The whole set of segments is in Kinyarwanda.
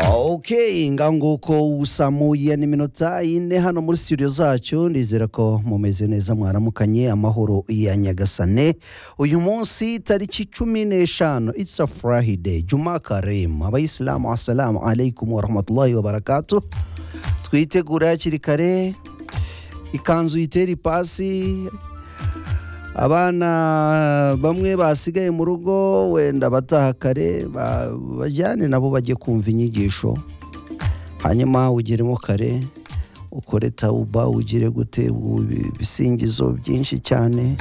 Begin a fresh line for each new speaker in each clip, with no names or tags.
ok nguko usamuye n'iminota ine hano muri studio zacu nizera ko mumeze neza mwaramukanye amahoro ya nyagasane uyu munsi tariki cumi n'eshanu it's a friday juma karim abayisilamu assalamu alaikum warahmatullahi wabarakatu twitegura hakiri kare ikanzu yitera ipasi abana bamwe basigaye mu rugo wenda bataha kare ba- bajyane nabo bajye kumva inyigisho hanyuma ugeremo kare ukore tawuba ugire gute ubu ibi- ibisingizo byinshi cyane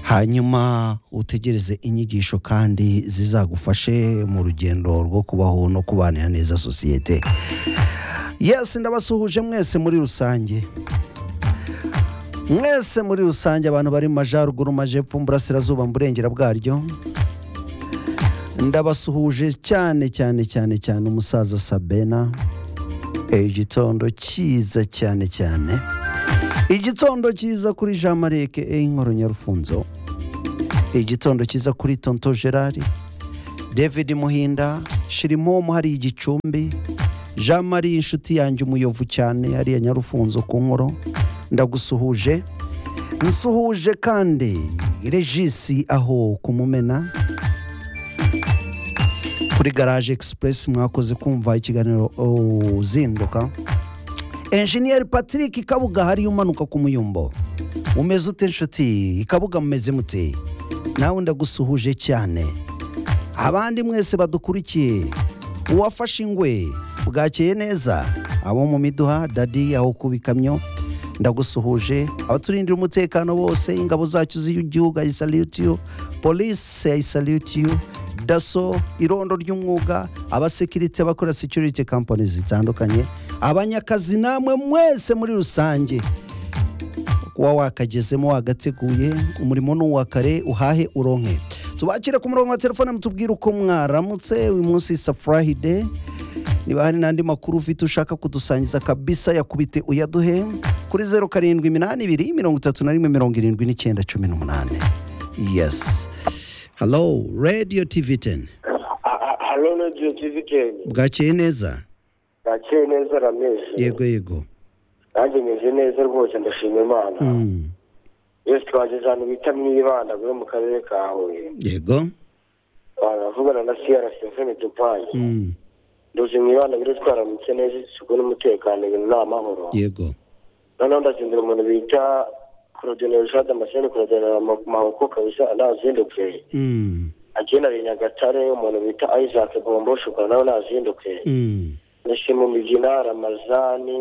hanyuma utegereze inyigisho kandi zizagufashe mu rugendo rwo kubaho no kubanira neza sosiyete yesi ndabasuhuje mwese muri rusange mwese muri rusange abantu bari mu majyaruguru mu majyepfo mu burasirazuba mu burengera bwaryo ndabasuhuje cyane cyane cyane cyane umusaza sabena Eh, igitondo cyiza cyane cyane igitondo cyiza kuri jean marie ke inkoro nyarufunzo igitondo cyiza kuri tonto gerard david muhinda shirimomu hari igicumbi jean marie inshuti yanjye umuyovu cyane hariya nyarufunzo ku nkoro ndagusuhuje nsuhuje kandi regisi aho kumumena kuri garage express mwakoze kumva ikiganiro oh, uzinduka enjeniyeri patrick kabuga hariya umanuka ku muyumbo umeze ute nshuti kabuga mumeze mute nawe ndagusuhuje cyane abandi mwese badukurikiye uwafashe ingwe bwakeye neza abo mu miduha dadi aho kuba ikamyo ndagusuhuje abaturindira umutekano bose ingabo zacu z'igihugu ayisalutiyo polisi ayisalutiyo daso irondo ry'umwuga abasekirite abakora security company zitandukanye abanyakazi namwe mwese muri rusange kuba wakagezemo wagateguye umurimo ni uwa kare uhahe uronke tubakire ku murongo wa telefone mutubwire uko mwaramutse uyu munsi safurahide niba hari n'andi makuru ufite ushaka kudusangiza kabisa yakubite uyaduhe kuri zeru karindwi iminani ibiri mirongo itatu na rimwe mirongo irindwi n'icyenda cumi n'umunani yesi halo radiyo tivi teni
hano radiyo tivi teni
bwakeye neza
nakeye neza rameze
yego yego
nanjye meze neza rwose ndashima imana
Mm,
yose twageze ahantu bita mwibanda bwo mu karere ka huye
yego
baravugana na siyara sitefani dupayi
Mm,
nduzi mwibanda biro twaramutse neza isuku n'umutekano ibintu ni amahoro
yego
noneho ndazindura umuntu bita korodineri jade amaseni korodineri mahoko kabisa nazindutse
Mm,
agenariye nyagatare umuntu bita isaac bombo shukura nawe nazindutse
mm,
nashima migina ramazani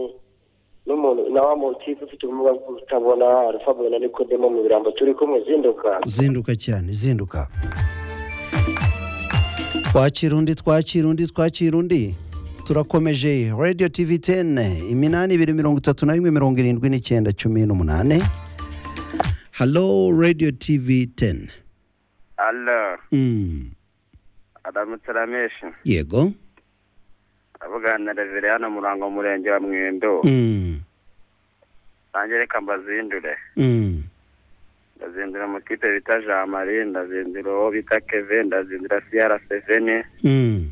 n'umuntu na wa mutipe ufite ubumuga bwo kutabona alfabure na nikodemo mu birambo turi kumwe zinduka
zinduka cyane zinduka twakira undi twakira undi twakira undi turakomeje radiyo tivi teni iminani ibiri mirongo itatu na rimwe mirongo irindwi n'icyenda cumi n'umunani halo radiyo tivi teni
Alo,
Mm,
aramutse rameshi
yego
avugana na reveri hano murango murenge wa mwendo
Mm,
nanjye reka mbazindure
mm,
ndazindura umutipe bita jean marie ndazindura uwo bita keve ndazindura siyara seveni
mm.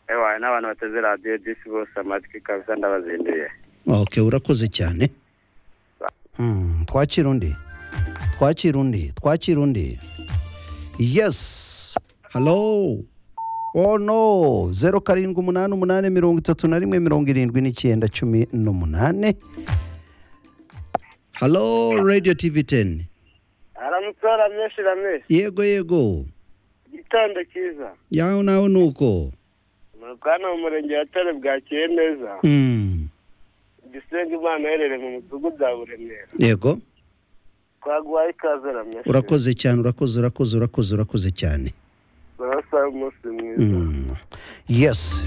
ewaye n'abantu bateze radiyo disi bose amatwi kabisa ndabazinduriye
ok urakoze cyane Mm, twakira undi twakira undi twakira undi yes halo oh no zeru karindwi umunani umunani mirongo itatu na rimwe mirongo irindwi n'icyenda cumi n'umunani halo radiyo tivi teni
aramutse rameshi rameshi
yego yego
igitondo cyiza
yawe nawe ni uko
hano mu murenge wa tare bwakiye neza
Mm,
igisenga imana iherereye mu mudugudu wa buremera
yego
twaguhaye ikaze rameshi
urakoze cyane urakoze urakoze urakoze urakoze cyane
urasa umunsi mwiza
Mm. yes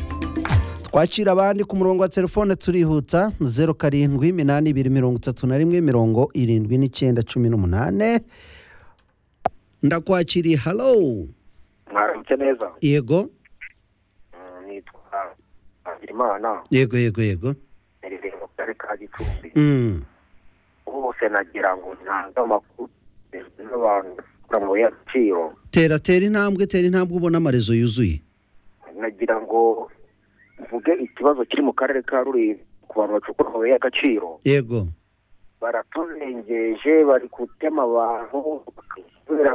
twakira abandi ku murongo wa telefone turihuta zeru karindwi iminani ibiri mirongo itatu na rimwe mirongo irindwi n'icyenda cumi n'umunane ndakwakiriye halo
mwaramutse neza
yego
nitwa Hagirimana
yego yego yego
nerereye mu karere ka gicumbi
Mm.
bose nagira ngo ntange amakuru n'abantu bakora mu yaciro
tera tera intambwe tera intambwe ubona amarezo yuzuye
nagira ngo
uvuge ikibazo kiri mu karere ka ruriya ku bantu bacukura amabuye y'agaciro
yego
baraturengeje bari gutema abantu bakisubira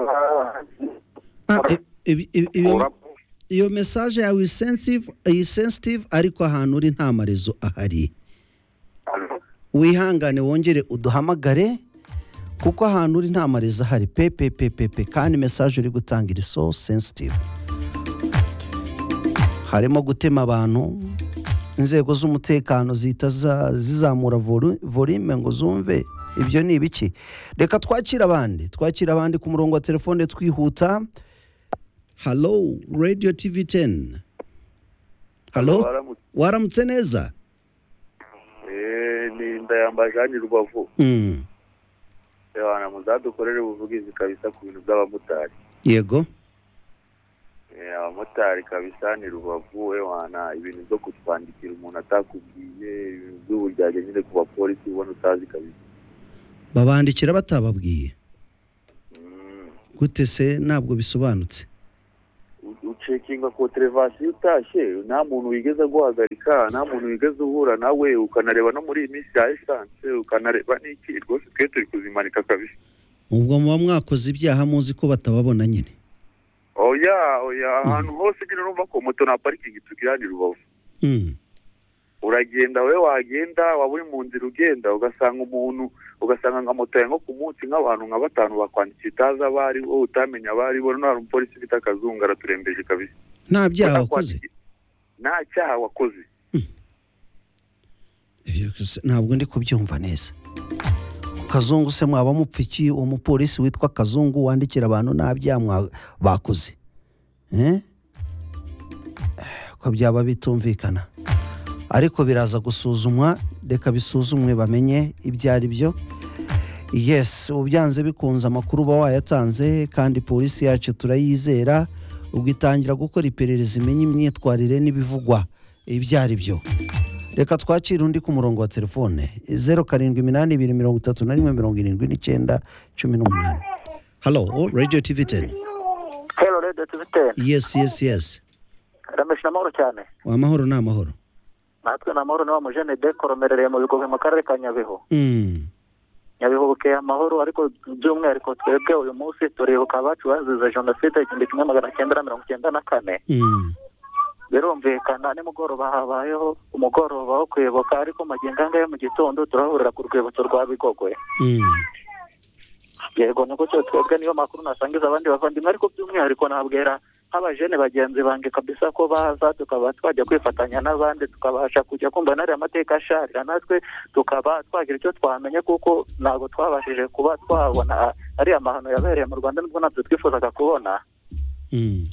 Ah, i- ibi- ibi- ibi-
bakuramo
iyo mesaje yawe iyi sensitive- iyi sensitive ariko ahantu uri nta marezo ahari wihangane wongere uduhamagare kuko ahantu uri nta marezo ahari pepepepepe kandi mesaje uri gutanga iri so sensitive harimo gutema abantu inzego z'umutekano zihita za- zizamura volu- volume ngo zumve ibyo ni ibiki reka twakire abandi twakire abandi ku murongo wa telefone twihuta halo radio tv 10 halo waramutse neza
ni ndayamba jani rubavu
Mm,
abantu muzadukorere ubuvugizi kabisa ku bintu by'abamotari
yego
Eh, abamotari kabisa ni rubavu ewana ibintu byo kutwandikira umuntu atakubwiye ibintu by'uburyarya nyine ku bapolisi ubona utazi kabisa
babandikira batababwiye
Mm.
gute se ntabwo bisobanutse
U- ucekinga koterevasiyo utashye nta muntu wigeze guhagarika nta muntu wigeze uhura nawe ukanareba no muri iyi minsi ya esanse ukanareba n'iki rwose twe turi kuzimanika kabisa
ubwo muba mwakoze ibyaha muzi ko batababona nyine
oya oya ahantu hose nyine urumva ko moto nta parikingi tugira ni rubavu
Mm,
uragenda wowe wagenda waba uri mu nzira ugenda ugasanga umuntu ugasanga nka moto yawe nko ku munsi nk'abantu nka batanu bakwandikiye utazi abo ari bo utamenya abo ari bo noneho hari umupolisi bita akazungu araturembeje kabisa
nta byaha wakoze
nta cyaha wakoze
Ibyo se- ntabwo ndi kubyumva neza kazungu se mwaba mupfiki uwo mupolisi witwa kazungu wandikira abantu nta byaha mwa- bakoze Eh? ko byaba bitumvikana ariko biraza gusuzumwa reka bisuzumwe bamenye ibyo ari byo yes ubyanze bikunze amakuru uba wayatanze kandi polisi yacu turayizera ubwo itangira gukora iperereza imenye imyitwarire n'ibivugwa ibyo ari byo reka twakire undi ku murongo wa telefone zeru karindwi iminani ibiri mirongo itatu na rimwe mirongo irindwi n'icyenda cumi n'umunani halo radiyo tivi teni
hero rede tubitera
yesi yesi yesi
ramesha amahoro cyane
amahoro ni amahoro
natwe ni amahoro niba mujene de koromerereye mu bigombe mu karere ka nyabihu
Mm,
nyabihu bukeye amahoro ariko by'umwihariko twebwe uyu munsi turibuka abacu bazize jenoside igihumbi kimwe magana cyenda na mirongo icyenda na kane
mm,
birumvikana nimugoroba habayeho umugoroba wo kwibuka ariko magingo anga mu gitondo turahurira ku rwibutso rwa bigogwe
mm.
yego ni gutyo twebwe niyo makuru nasangiza abandi bavandimwe ariko by'umwihariko nabwira nk'abajene bagenzi bange kabisa ko baza tukaba twajya kwifatanya n'abandi tukabasha kujya kumva n'ariya mateka asharira natwe tukaba twagira icyo twamenye kuko ntabwo twabashije kuba twabona ariya mahano yabereye mu rwanda nubwo ntabyo twifuzaga kubona
Mm.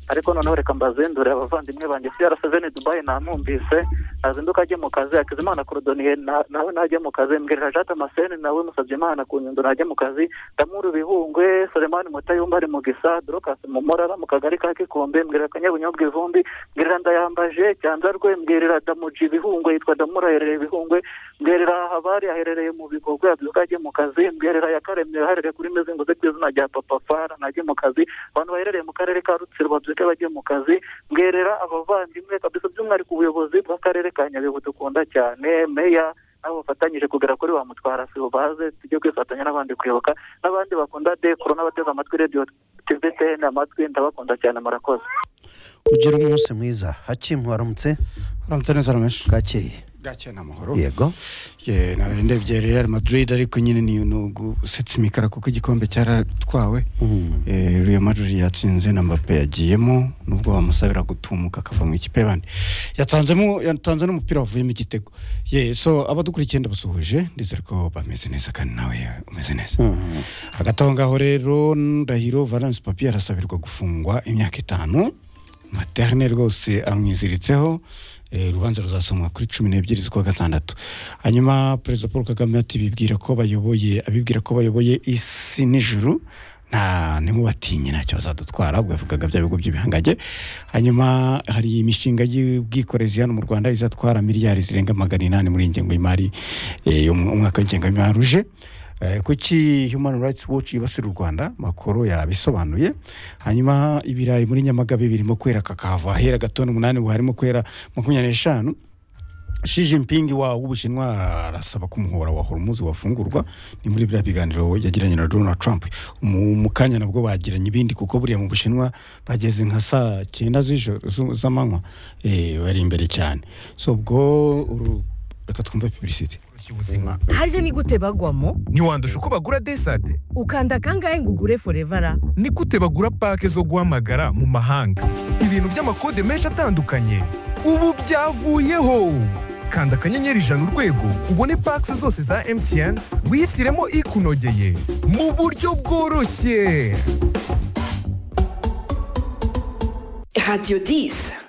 ariko noneho reka mbazindure abavandimwe banjye crc ni dubai namwumvise nazinduka ajye mu kazi hakizimana korodoniye na- nawe najye mu kazi mbwirira jate maseni nawe musabye imana ku nyundo najye mu kazi ndamuri bihungwe selemani mutayumba ari mu gisa dorokasi mu murara mu kagari ka kikombe mbwirira kanyabunyobwa ivumbi mbwirira ndayambaje cyanzarwe mbwirira damuji bihungwe yitwa damura aherereye bihungwe mbwirira habari aherereye mu bigogwe abyuka ajye mu kazi mbwirira yakaremye aherereye kuri mezinguze ku izina rya papa fara najye mu kazi abantu baherereye mu karere ka rutsiro babyuke bajye mu kazi mbwerera abavandimwe kabisa by'umwihariko ubuyobozi bw'akarere ka nyabihu dukunda cyane meya nabo bafatanyije kugera kuri wa mutwara sibo baze tujye kwifatanya n'abandi kuyoboka n'abandi bakunda dekoro n'abateze amatwi radiyo tvtn amatwi ndabakunda cyane murakoze
ugire umunsi mwiza hakimu waramutse
uramutse neza rameshi
bwakeye
gake ni amahoro
yego
ye naraye ndebye real madrid ariko nyine niyo nugu usetse imikara kuko igikombe cyaratwawe
Mm,
Eh, real madrid yatsinze na mbappe yagiyemo nubwo bamusabira gutumuka akava mu ikipe yabandi yatanzemo yatanze n'umupira wavuyemo igitego ye so abadukurikiye ndabasuhuje ndizere ko bameze neza kandi nawe umeze neza
mm,
hagati aho ngaho rero ndahiro valence papi arasabirwa gufungwa imyaka itanu materne rwose amwiziritseho eh, urubanza ruzasomwa kuri cumi n'ebyiri z'ukwa gatandatu hanyuma perezida paul kagame ati bibwira ko bayoboye abibwira ko bayoboye isi n'ijuru nta ntimubatinye ntacyo bazadutwara ubwo yavugaga bya bigo by'ibihangage hanyuma hari imishinga y'ubwikorezi hano mu rwanda izatwara miliyari zirenga magana inani muri iyi ngengo y'imari eh, yo mu- umwaka w'ingengo y'imari uje Eh, kuki human rights watch yibasira u rwanda makoro yabisobanuye hanyuma ibirayi muri nyamagabe birimo kwera kakava ahera gato n'umunani ubu harimo kwera makumyabiri n'eshanu Xi Jinping wa w'Ubushinwa arasaba ko umuhora wa Hormuz wafungurwa ni muri biriya biganiro yagiranye na Donald Trump mu mu kanya nabwo bagiranye ibindi kuko buriya mu Bushinwa bageze nka saa cyenda z'ijoro zu- z'amanywa eh, bari imbere cyane so ubwo uru- reka twumve publicity
koroshya ubuzima
harya ni gute bagwamo
ntiwandusha uko bagura desade
ukanda kangahe ngo ugure forevara
ni gute bagura pake zo guhamagara mu mahanga ibintu by'amakode menshi atandukanye ubu byavuyeho kanda akanyenyeri ijana urwego ubone pake zose za mtn wihitiremo ikunogeye mu buryo bworoshye
Radio 10.